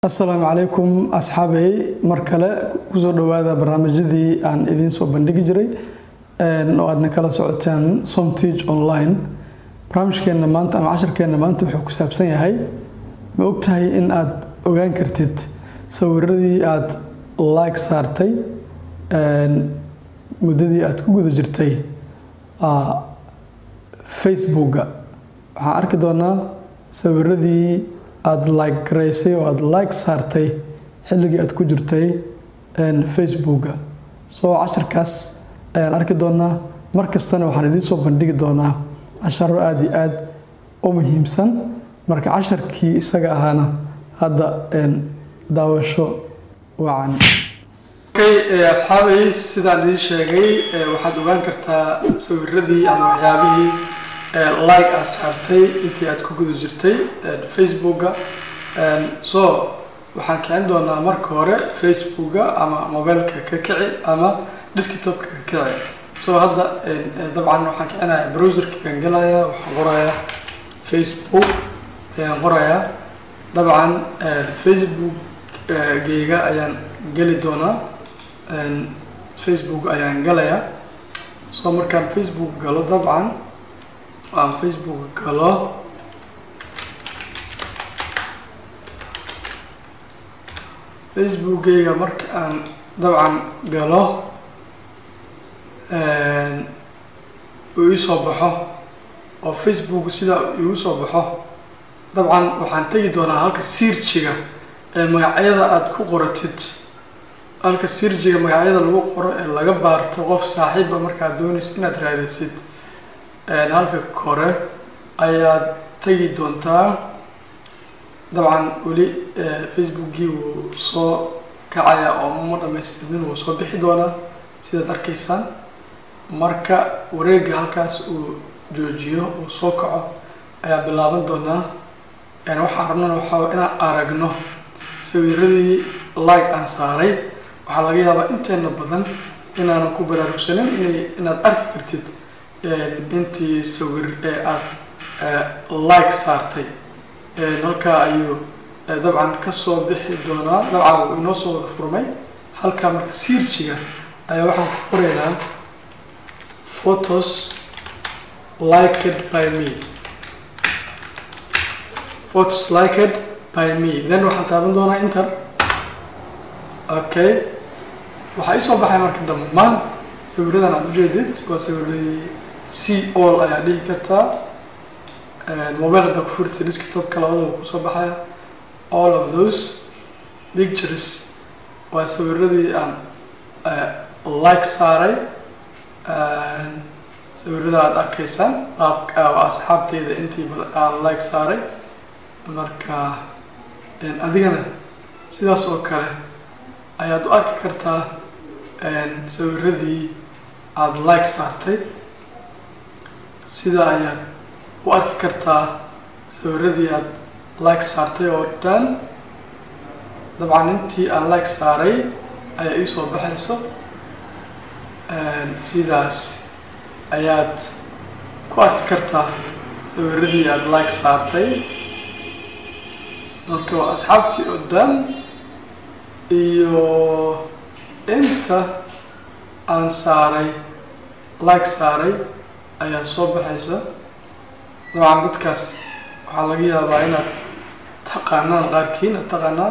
asalaamu calaykum asxaabey mar kale kusoo dhowaada barnaamijyadii aan idiin soo bandhigi jiray oo aadna kala socotaan somteach online barnaamijkeena maanta ama casharkeena maanta wuxuu ku saabsan yahay ma ogtahay in aad ogaan kartid sawiradii aad like saartay muddadii aad ku guda jirtay facebooka waxaan arki doonaa sawiradii aada like garaysay oo aada like saartay xilligii aad ku jirtay facebooka soo casharkaas ayaan arki doonaa mar kastana waxaan idiin soo bandhigi doonaa casharo aada iyo aada u muhiimsan marka casharkii isaga ahaana hadda daawasho wacan asxaabay sidaan idiin sheegay waxaad ogaan kartaa sawiradii ama waxyaabihii like aad saartay intii aad ku guda jirtay facebooka so waxaan kicin doonaa marka hore facebooka ama mobileka ka kici ama desktopka ka kici so hadda dabcan waxaan kicinayaa browserkaan gelaya waxaan qorayaa facebook ayaan qorayaa dabcan facebook geyga ayaan geli doonaa facebook ayaan galayaa so markaan facebook galo dabcan aan facebook galo facebookgayga marka aan dabcan galo uu ii soo baxo oo facebook sidaa igu soo baxo dabcan waxaan tegi doonaa halka siirjiga ee magacyada aada ku qoratid halka siirjiga magacyada lagu qoro ee laga baarto qof saaxiiba markaad doonaysa inaad raadaysid halka kore ayaad tegi doontaa dabcan weli facebookgii wuu soo kacaya oo ma dhamaystirmin wuu soo bixi doonaa sidaad arkaysaan marka wareega halkaas uu joojiyo uu soo kaco ayaa bilaaban doonaa waxaan rabnana waxaa inaan aragno sawiradii like aan saaray waxaa laga yaabaa inteena badan inaanan ku baraarugsanin inay inaad arki kartid intii sawir ee aada like saartay halkaa ayuu dabcan kasoo bixi doonaa dabcan wuu inoo soo wada furmay halkaa marka siirjiga ayaa waxaan ku qoraynaa photos liked by me photos liked by me then waxaan taaban doonaa inter okay waxaa iisoo baxay marka dhammaan sawiradan aada ujeedid waa sawiradii c all ayaa dhihi kartaa mobile haddaa ku furta desktopka labadaba kusoo baxaya all of those pictures waa sawiradii aan like saaray sawirada aada arkaysaan qaabka asxaabteyda intii aan like saaray marka adigana sidaas oo kale ayaad u arki kartaa sawiradii aada like saartay sidaa ayaad u arki kartaa sawiradii aada like saartay oo dhan dabcan intii aan like saaray ayaa iisoo baxayso sidaas ayaad ku arki kartaa sawiradii aada like saartay marka waa asxaabtii oo dhan iyo inta aan saaray like saaray ayaa soo baxaysa dabcan dadkaas waxaa laga yaabaa inaad taqaanaan qaarkiin aad taqaanaan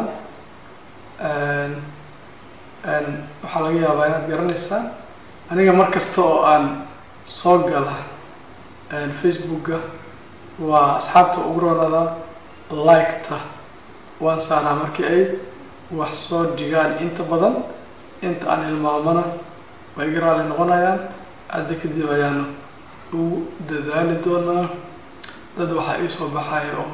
waxaa laga yaabaa inaad garanaysaan aniga mar kasta oo aan soo gala facebooka waa asxaabta ugu roonada like-ta waan saaraa markii ay wax soo dhigaan inta badan inta aan hilmaamana way iga raali noqonayaan hadda kadib ayaana ugu dadaali doonaa dad waxaa ii soo baxaya oo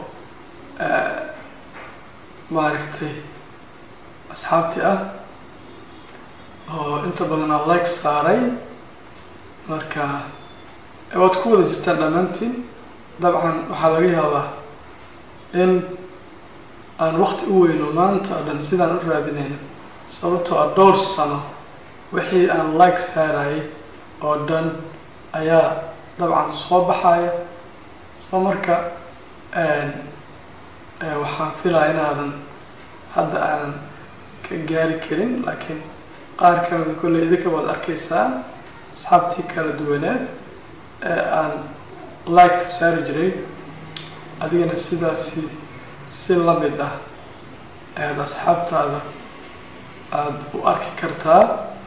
maaragtay asxaabtii ah oo inta badan aan like saaray marka waad ku wada jirtaan dhammaantiin dabcan waxaa laga yaabaa in aan wakti u weyno maanta o dhan sidaan u raadinayno sababtoo a dhowr sano wixii aan like saarayay oo dhan ayaa dabcan soo baxaya soo marka waxaan filaya inaadan hadda aanan ka gaari karin laakiin qaar kamida kolley idinka waad arkaysaan asxaabtii kala duwaneed ee aan liketa saari jiray adigana sidaasi si lamid ah ayaad asxaabtaada aada u arki kartaa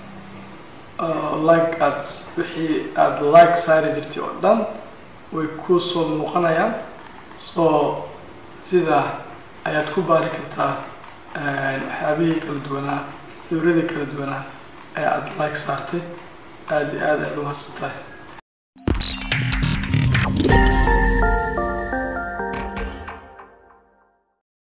like aad wixii aada like saari jirtay oo dhan way ku soo muuqanayaan soo sidaa ayaad ku baari kartaa waxyaabihii kala duwanaa sawiradii kala duwanaa ee aada like saartay aada iyo aad ayaad umahadsan tahay